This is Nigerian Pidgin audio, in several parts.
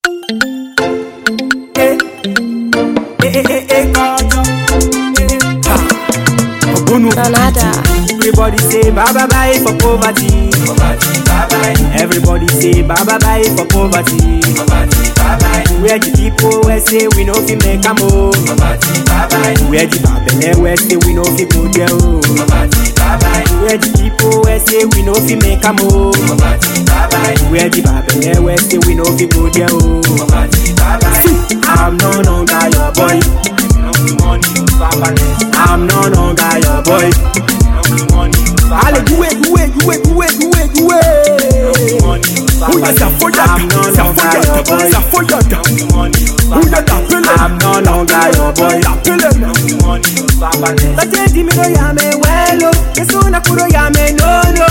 Eh, eh, eh, eh, eh, kọjọ. Eh, ha. Ogbonu. Granada. Everybody say bye bye bye for poverty. Poverty, bye bye. Everybody say bye bye bye for poverty. Poverty, bye bye. Where the people wey say we no fit make am o. Poverty, bye bye. Where the babele wey say we no fit go there o. Poverty, bye bye. Where the people wey say we no fit make am o. Poverty, bye bye. Where the babele wey say we no fit go there o. Poverty, bye bye. I'm no longer your boy. I'm no longer your boy. Ale guwe guwe guwe guwe guwe guwe. Uya zafoyada, I'm no longer your zafoyada, boy. zafoyada. Uya da pele, I'm no longer your boy. da pele na. Bate di mi do ya me welo, Yesu na kuro ya me nono.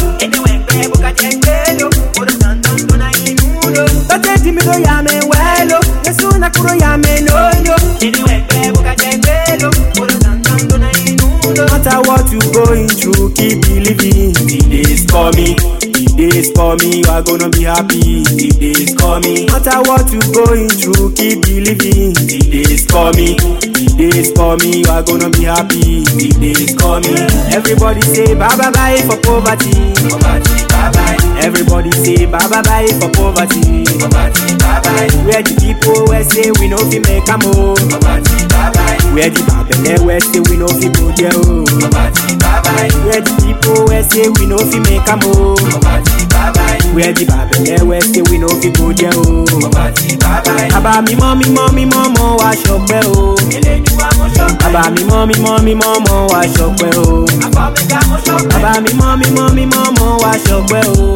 Bate di mi do ya me welo, Yesu na kuro ya me nono. No matter what you going through, keep believing. The days coming, the days coming, you are gonna be happy. The days coming, no matter what you going through, keep believing. The days coming, the days coming, you are gonna be happy. The days coming. Everybody say bye bye bye for poverty. Poverty, bye bye. Everybody say bye bye bye for poverty. Poverty, bye bye. Where the people wey say we no fit make am o. Poverty, bye bye. Where the babele wey say we no fit go there o. Poverty, bye bye. Where the people wey say we no fit make am o. Poverty, bye bye. Where the babele wey say we no fit go there o. Poverty, bye bye. Bàbá mímọ́ mímọ́ mímọ́ mọ́ wá ṣọpẹ́ o. Bàbá mímọ́ mímọ́ mímọ́ mọ́ wá ṣọpẹ́ o. Bàbá mímọ́ mímọ́ mímọ́ mọ́ wá ṣọpẹ́ o.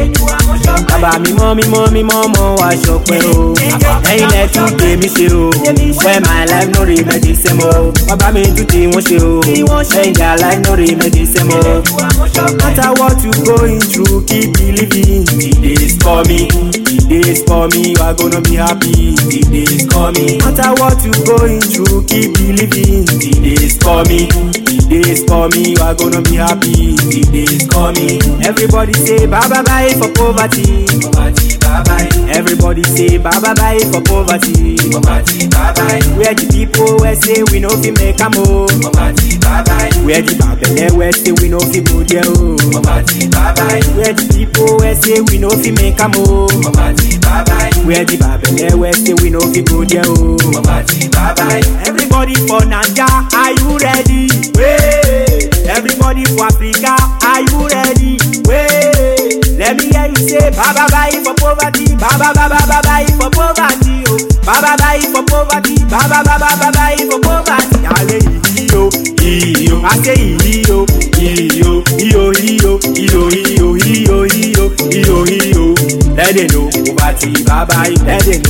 Bàbá mímọ́ mímọ́ mímọ́ mọ́ wá ṣọpẹ́ o. Ẹyin lẹ tún gbé mi ṣe o. Where my life no remain the same o. Bàbá mi tún tí wọ́n ṣe o. Ẹyin their life no remain the same o. No matter what you going through, keep believing. The days coming, the days coming, you are gonna be happy. The days coming. No matter what you going through, keep believing. The days coming, the days coming, you are gonna be happy. The days coming. Everybody say bye bye bye for poverty. Poverty, bye bye. Everybody say bye bye bye for poverty. Poverty, bye bye. Where the people wey say we no fit make am o. Poverty, bye bye. Where the babele wey say we no fit go there o. Poverty, bye bye. Where the people wey say we no fit make am o. Poverty, bye bye. Where the babele wey say we no fit go there o. Poverty, bye bye. Everybody for Naija, are you ready? Wait. Everybody for Africa, are you ready? Wait. Let me hear you say bye bye bye for poverty, bye bye bye bye bye bye for poverty, oh. Bye bye bye for poverty, bye bye bye bye bye bye for poverty. Ale iyo iyo, I say iyo iyo iyo iyo iyo iyo iyo iyo iyo iyo. Let them know poverty, bye bye. Let them